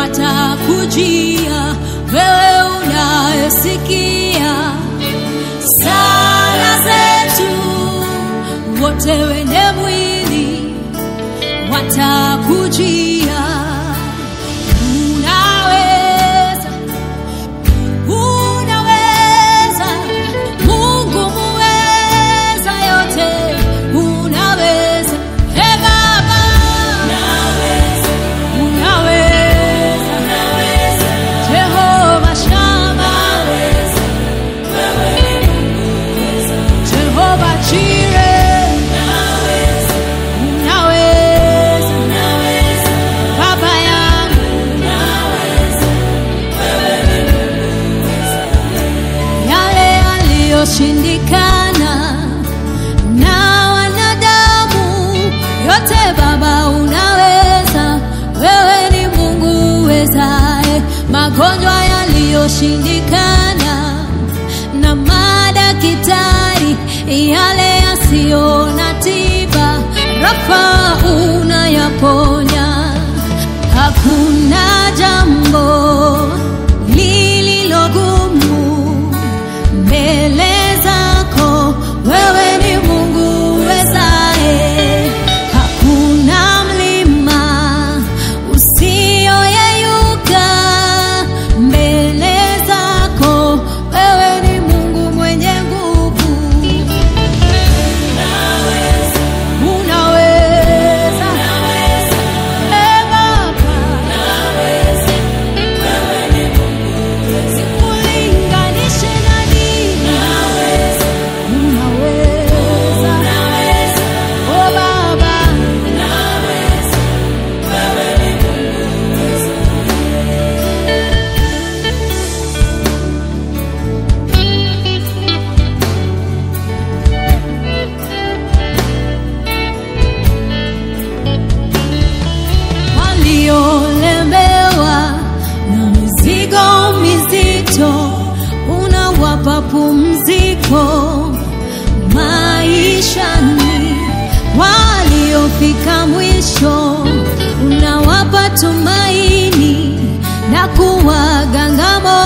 watakujia wewe unayesikia sala zetu, wote wenye mwili watakujia. Unaweza, unaweza, Mungu muweza yote, unaweza, e Baba, unaweza, Jehova Shama, Jehova Jireh, unaweza, Baba yangu, yale yaliyoshindikana na wanadamu, yote Baba unaweza, wewe ni Mungu uwezaye. Magonjwa yaliyoshindikana na madaktari, yale yasiyo na tiba, Rafa unayaponya. Hakuna jambo lililogumu mbele zako, wewe ni Mungu uwezaye. Hakuna mlima usioyeyuka mbele zako, wewe ni Mungu mwenye nguvu. Unaweza, Eh, Baba. Sikulinganishe na nini. Unaweza. Oh, Baba. waliolemewa na mizigo mizito, unawapa pumziko maishani. Waliofika mwisho, unawapa tumaini na kuwaganga moyo.